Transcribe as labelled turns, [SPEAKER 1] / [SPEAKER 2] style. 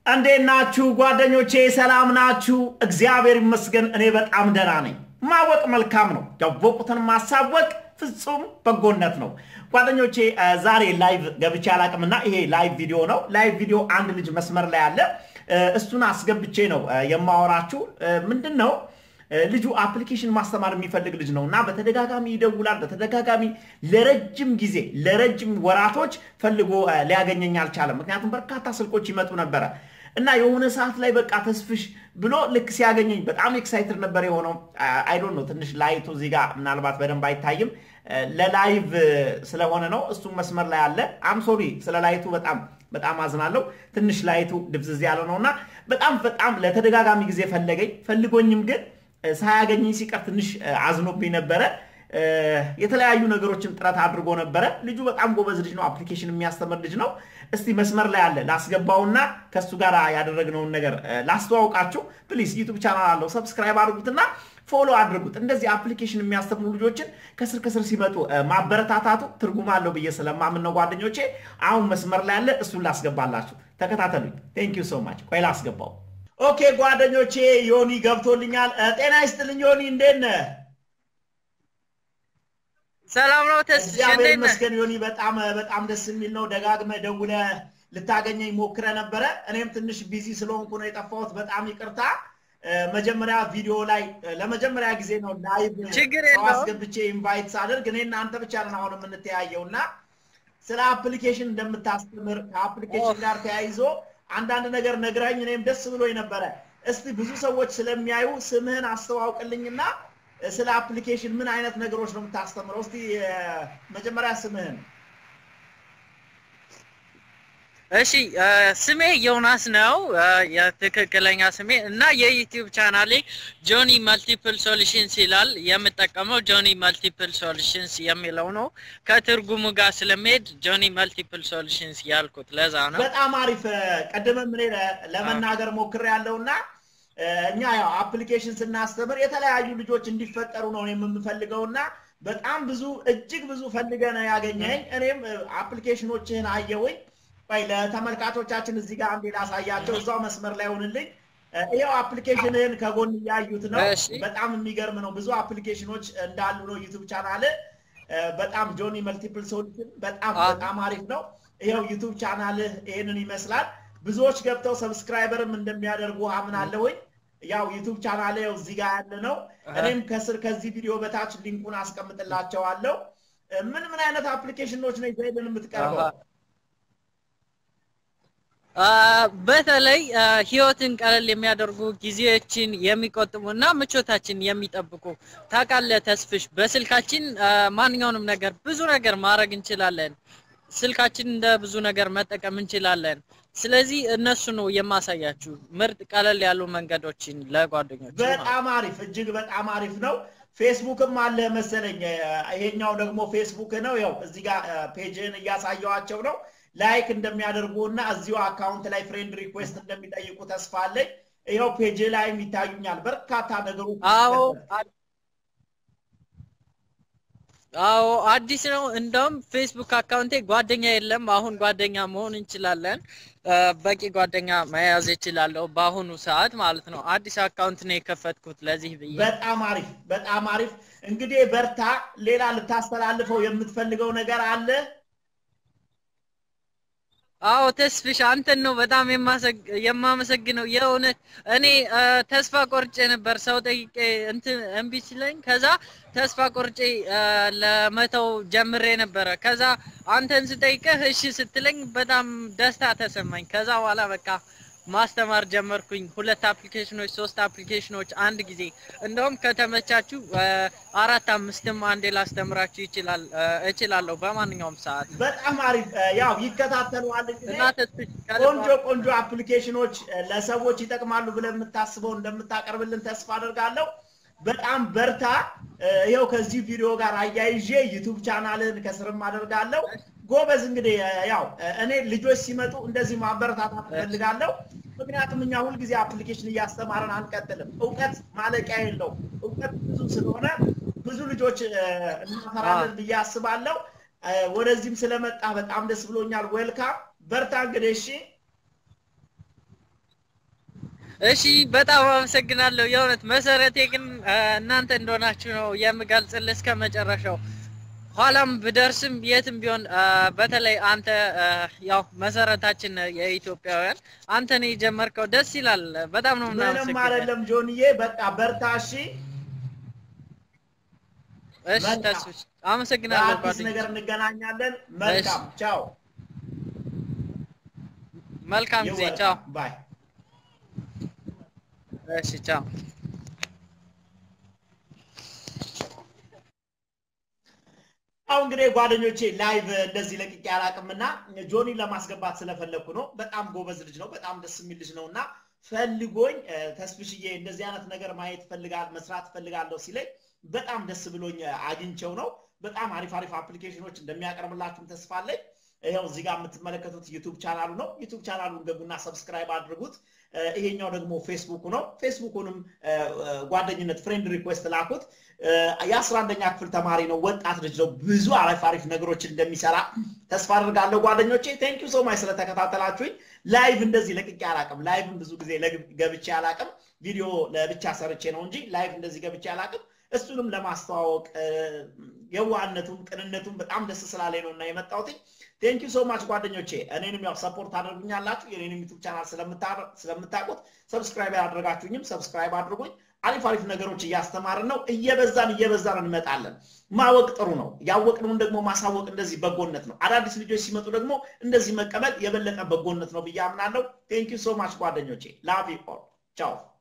[SPEAKER 1] እንዴት ናችሁ ጓደኞቼ? ሰላም ናችሁ? እግዚአብሔር ይመስገን እኔ በጣም ደህና ነኝ። ማወቅ መልካም ነው፣ ያወቁትን ማሳወቅ ፍጹም በጎነት ነው። ጓደኞቼ ዛሬ ላይቭ ገብቼ አላቅምና ይሄ ላይቭ ቪዲዮ ነው። ላይቭ ቪዲዮ አንድ ልጅ መስመር ላይ አለ። እሱን አስገብቼ ነው የማወራችሁ። ምንድን ነው ልጁ አፕሊኬሽን ማስተማር የሚፈልግ ልጅ ነው እና በተደጋጋሚ ይደውላል። በተደጋጋሚ ለረጅም ጊዜ ለረጅም ወራቶች ፈልጎ ሊያገኘኝ አልቻለም። ምክንያቱም በርካታ ስልኮች ይመጡ ነበረ እና የሆነ ሰዓት ላይ በቃ ተስፍሽ ብሎ ልክ ሲያገኘኝ በጣም ኤክሳይትድ ነበር የሆነው። አይዶን ነው ትንሽ ላይቱ እዚህ ጋር ምናልባት በደንብ አይታይም ለላይቭ ስለሆነ ነው። እሱም መስመር ላይ አለ። አም ሶሪ ስለ ላይቱ በጣም በጣም አዝናለሁ። ትንሽ ላይቱ ድብዝዝ ያለ ነው እና በጣም በጣም ለተደጋጋሚ ጊዜ ፈለገኝ። ፈልጎኝም ግን ሳያገኘኝ ሲቀር ትንሽ አዝኖብኝ ነበረ። የተለያዩ ነገሮችን ጥረት አድርጎ ነበረ። ልጁ በጣም ጎበዝ ልጅ ነው። አፕሊኬሽን የሚያስተምር ልጅ ነው። እስቲ መስመር ላይ አለ ላስገባውና ከእሱ ጋር ያደረግነውን ነገር ላስተዋውቃችሁ። ፕሊስ ዩቱብ ቻናል አለው ሰብስክራይብ አድርጉትና ፎሎ አድርጉት። እንደዚህ አፕሊኬሽን የሚያስተምሩ ልጆችን ከስር ከስር ሲመጡ ማበረታታቱ ትርጉም አለው ብዬ ስለማምን ነው ጓደኞቼ። አሁን መስመር ላይ አለ፣ እሱን ላስገባላችሁ። ተከታተሉኝ። ቴንክ ዩ ሶ ማች። ቆይ ላስገባው። ኦኬ ጓደኞቼ ዮኒ ገብቶልኛል። ጤና ይስጥልኝ ዮኒ፣ እንዴት ነህ?
[SPEAKER 2] ሰላም ነው ተስፋ
[SPEAKER 1] እግዚአብሔር ይመስገን ዮኒ፣ በጣም በጣም ደስ የሚል ነው። ደጋግመህ ደውለህ ልታገኘኝ ሞክረህ ነበረ። እኔም ትንሽ ቢዚ ስለሆንኩ ነው የጠፋሁት። በጣም ይቅርታ። መጀመሪያ ቪዲዮ ላይ ለመጀመሪያ ጊዜ ነው ላይቭ
[SPEAKER 2] ችግር
[SPEAKER 1] ሰው
[SPEAKER 2] የለውም።
[SPEAKER 1] አስገብቼ ኢንቫይት ሳደርግ እኔ እናንተ ብቻ ነን አሁን የምንተያየው እና ስለ አፕሊኬሽን እንደምታስተምር ከአፕሊኬሽን ጋር ተያይዞ አንዳንድ ነገር ነግራኝ እኔም ደስ ብሎኝ ነበረ። እስቲ ብዙ ሰዎች ስለሚያዩ ስምህን አስተዋውቅልኝና ስለ አፕሊኬሽን ምን አይነት ነገሮች ነው የምታስተምረው? እስቲ መጀመሪያ ስምህን።
[SPEAKER 2] እሺ እ፣ ስሜ ዮናስ ነው እ፣ የትክክለኛ ስሜ እና የዩቲዩብ ቻናሌ ጆኒ መልቲፕል ሶሉሽንስ ይላል። የምጠቀመው ጆኒ መልቲፕል ሶሉሽንስ የሚለው ነው። ከትርጉሙ ጋር ስለሚሄድ ጆኒ መልቲፕል ሶሉሽንስ ያልኩት ለዛ ነው።
[SPEAKER 1] በጣም አሪፍ። ቀድመም እኔ ለ- ለመናገር ሞክሬ ያለውና እኛ ያው አፕሊኬሽን ስናስተምር የተለያዩ ልጆች እንዲፈጠሩ ነው እኔም የምፈልገውና በጣም ብዙ እጅግ ብዙ ፈልገ ነው ያገኘኝ። እኔም አፕሊኬሽኖችህን አየውኝ። ቆይ ለተመልካቾቻችን እዚህ ጋር አንዴ ላሳያቸው። እዛው መስመር ላይ ሆንልኝ። ይኸው አፕሊኬሽንህን ከጎን እያዩት ነው።
[SPEAKER 2] እሺ።
[SPEAKER 1] በጣም የሚገርም ነው። ብዙ አፕሊኬሽኖች እንዳሉ ነው ዩቱብ ቻናል በጣም ጆኒ መልቲፕል ሶሉሽን በጣም
[SPEAKER 2] አዎ።
[SPEAKER 1] በጣም አሪፍ ነው። ይኸው ዩቱብ ቻናልህ ይህንን ይመስላል። ብዙዎች ገብተው ሰብስክራይበርም እንደሚያደርጉ አምናለሁኝ። ያው ዩቱብ ቻናል ያው እዚህ ጋር ያለ ነው። እኔም ከስር ከዚህ ቪዲዮ በታች ሊንኩን አስቀምጥላቸዋለሁ። ምን ምን አይነት አፕሊኬሽኖች ነው ይዘህልን የምትቀርበው?
[SPEAKER 2] አሃ። አ፣ በተለይ አ፣ ህይወትን ቀለል የሚያደርጉ ጊዜዎችን የሚቆጥቡ እና ምቾታችን የሚጠብቁ ታውቃለህ ተስፍሽ፣ በስልካችን አ፣ ማንኛውንም ነገር ብዙ ነገር ማድረግ እንችላለን። ስልካችን እንደ ብዙ ነገር መጠቀም እንችላለን። ስለዚህ እነሱ ነው የማሳያችሁ ምርጥ ቀለል ያሉ መንገዶችን ለጓደኞች ማለት ነው።
[SPEAKER 1] በጣም አሪፍ እጅግ በጣም አሪፍ ነው። ፌስቡክም አለ መሰለኝ። ይሄኛው ደግሞ ፌስቡክ ነው። ያው እዚህ ጋር ፔጅን እያሳየዋቸው ነው። ላይክ እንደሚያደርጉ እና እዚሁ አካውንት ላይ ፍሬንድ ሪኩዌስት እንደሚጠይቁ ተስፋ አለኝ። ይኸው ፔጅ ላይም ይታዩኛል በርካታ ነገሮች።
[SPEAKER 2] አዎ አ- አዎ አዲስ ነው። እንደውም ፌስቡክ አካውንቴ ጓደኛ የለም። አሁን ጓደኛ መሆን እንችላለን። አ፣ በቂ ጓደኛ መያዝ እችላለሁ በአሁኑ ሰዓት ማለት ነው። አዲስ አካውንት ነው የከፈትኩት ለዚህ ብዬ።
[SPEAKER 1] በጣም አሪፍ በጣም አሪፍ። እንግዲህ በርታ። ሌላ ልታስተላልፈው የምትፈልገው ነገር አለ?
[SPEAKER 2] አዎ ተስፍሽ አንተን ነው በጣም የማሰግ- የማመሰግነው የእውነት እኔ አ፣ ተስፋ ቆርጬ ነበር ሰው ጠይቄ እንትን እምቢ ሲለኝ ከዛ ተስፋ ቆርጬ አ፣ ለመተው ጀምሬ ነበረ ከዛ አንተን ስጠይቅህ እሺ ስትለኝ በጣም ደስታ ተሰማኝ ከዛ በኋላ በቃ ማስተማር ጀመርኩኝ ሁለት አፕሊኬሽኖች ሶስት አፕሊኬሽኖች አንድ ጊዜ እንደውም ከተመቻችሁ አ፣ አራት አምስትም አንዴ ላስተምራችሁ ይችላል አ፣ እችላለሁ በማንኛውም ሰዓት
[SPEAKER 1] በጣም አሪፍ። ያው ይከታተሉሃል እንግዲህ
[SPEAKER 2] እና ተስፍሽ ከልብ
[SPEAKER 1] ቆንጆ ቆንጆ አፕሊኬሽኖች ለሰዎች ይጠቅማሉ ብለን የምታስበው እንደምታቀርብልን ተስፋ አደርጋለሁ። በጣም በርታ። ይኸው ከዚህ ቪዲዮ ጋር አያይዤ ዩቱብ ቻናልን ከስርም አደርጋለሁ። ጎበዝ። እንግዲህ ያው እኔ ልጆች ሲመጡ እንደዚህ ማበረታታት እፈልጋለሁ። ምክንያቱም እኛ ሁልጊዜ አፕሊኬሽን እያስተማረን አንቀጥልም። እውቀት ማለቂያ የለው። እውቀት ብዙ ስለሆነ ብዙ ልጆች እናፈራለን ብዬ አስባለሁ። ወደዚህም ስለመጣ በጣም ደስ ብሎኛል። ዌልካም በርታ። እንግዲህ እሺ
[SPEAKER 2] እሺ በጣም አመሰግናለሁ። የእውነት መሰረቴ ግን እናንተ እንደሆናችሁ ነው የምገልጽልህ እስከ መጨረሻው። ኋላም ብደርስም የትም ቢሆን በተለይ አንተ ያው መሰረታችን የኢትዮጵያውያን አንተ ነው የጀመርከው። ደስ ይላል። በጣም ነው
[SPEAKER 1] ምንም
[SPEAKER 2] የምናመሰግነው።
[SPEAKER 1] አይደለም ጆንዬ፣ በቃ በርታ። እሺ፣
[SPEAKER 2] እሺ
[SPEAKER 1] መልካም።
[SPEAKER 2] ተስፍሽ አመሰግናለሁ
[SPEAKER 1] በአዲስ ነገር
[SPEAKER 2] ጓደኞች።
[SPEAKER 1] እንገናኛለን። መልካም ቻው።
[SPEAKER 2] መልካም ጊዜ።
[SPEAKER 1] You're
[SPEAKER 2] ቻው።
[SPEAKER 1] welcome. ባይ
[SPEAKER 2] እሺ ቻው።
[SPEAKER 1] አሁን እንግዲህ ጓደኞቼ ላይቭ እንደዚህ ለቅቄ አላቅምና ጆኒ ለማስገባት ስለፈለግኩ ነው። በጣም ጎበዝ ልጅ ነው። በጣም ደስ የሚል ልጅ ነው እና ፈልጎኝ እ፣ ተስፍሽዬ እንደዚህ አይነት ነገር ማየት ፈልጋል መስራት ፈልጋለሁ ሲለኝ በጣም ደስ ብሎኝ እ፣ አግኝቼው ነው። በጣም አሪፍ አሪፍ አፕሊኬሽኖች እንደሚያቀርብላችሁም ተስፋ አለኝ። ይኸው እዚህ ጋር የምትመለከቱት ዩቱብ ቻናሉ ነው። ዩቱብ ቻናሉን ገቡና ሰብስክራይብ አድርጉት። እ፣ ይሄኛው ደግሞ ፌስቡኩ ነው። ፌስቡኩንም እ፣ እ፣ ጓደኝነት ፍሬንድ ሪኩዌስት ላኩት። የአስራ አንደኛ ክፍል ተማሪ ነው። ወጣት ልጅ ነው። ብዙ አሪፍ አሪፍ ነገሮችን እንደሚሰራ ተስፋ አድርጋለሁ። ጓደኞቼ ቴንክ ዩ ሶ ማች ስለተከታተላችሁኝ። ላይቭ እንደዚህ ለቅቄ አላቅም። ላይቭም ብዙ ጊዜ ለግ- ገብቼ አላቅም። ቪዲዮ ለብቻ ሰርቼ ነው እንጂ ላይቭ እንደዚህ ገብቼ አላቅም። እሱንም ለማስተዋወቅ እ፣ የዋህነቱም ቅንነቱም በጣም ደስ ስላለኝ ነው እና የመጣሁት። ቴንክ ዩ ሶ ማች ጓደኞቼ። እኔንም ያው ሰፖርት አድርጉኛላችሁ። የኔንም ዩቱብ ቻናል ስለምታ- ስለምታውቁት ሰብስክራይብ ያላደረጋችሁኝም ሰብስክራይብ አድርጉኝ። አሪፍ አሪፍ ነገሮች እያስተማርን ነው። እየበዛን እየበዛን እንመጣለን። ማወቅ ጥሩ ነው። ያወቅነውን ደግሞ ማሳወቅ እንደዚህ በጎነት ነው። አዳዲስ ልጆች ሲመጡ ደግሞ እንደዚህ መቀበል የበለጠ በጎነት ነው ብዬ አምናለሁ። ቴንክ ዩ ሶ ማች ጓደኞቼ። ላቭ ዩ ኦል ቻው።